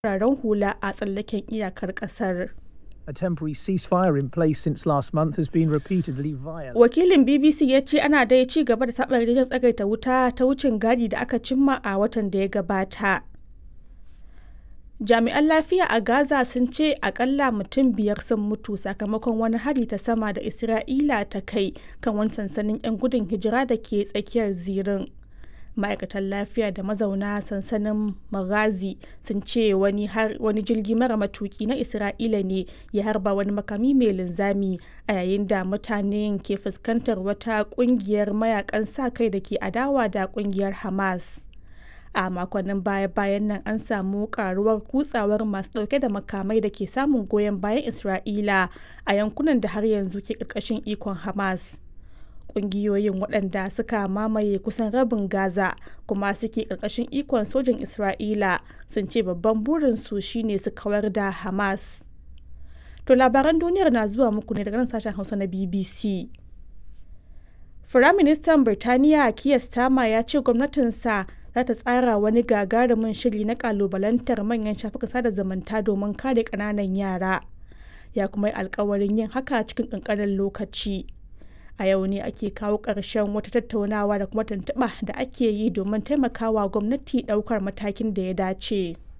fararen hula a tsallaken iyakar ƙasar. A temporary ceasefire in place since last month has been repeatedly violated. Wakilin BBC ya ce ana dai ci gaba da taɓa yarjejen tsagaita wuta ta wucin gadi da aka cimma a watan da ya gabata. Jami'an lafiya a Gaza sun ce akalla mutum biyar sun mutu sakamakon wani hari ta sama da Isra'ila ta kai kan wani sansanin 'yan gudun hijira da ke tsakiyar zirin. Ma'aikatan lafiya da mazauna sansanin Maghazi sun ce wani, wani jirgi mara matuki na Isra'ila ne ya harba wani makami mai linzami a yayin da mutanen ke fuskantar wata kungiyar mayakan sa kai da ke adawa da kungiyar Hamas. a makonnin baya-bayan nan an samu karuwar kutsawar masu dauke da makamai da ke samun goyon bayan isra'ila a yankunan da har yanzu ke karkashin ikon hamas kungiyoyin waɗanda suka mamaye kusan rabin gaza kuma suke karkashin ikon sojin isra'ila sun ce babban burinsu shine su kawar da hamas to labaran duniyar na zuwa muku ne daga nan sashen hausa na bbc Firaministan Birtaniya Keir Starmer ya ce gwamnatinsa za ta tsara wani gagarumin shiri na kalubalantar manyan shafukan sada zumunta domin kare ƙananan yara. Ya kuma yi alkawarin yin haka cikin ƙanƙanin lokaci. A yau ne ake kawo ƙarshen wata tattaunawa da kuma tuntuɓa da ake yi domin taimakawa gwamnati ɗaukar matakin da ya dace.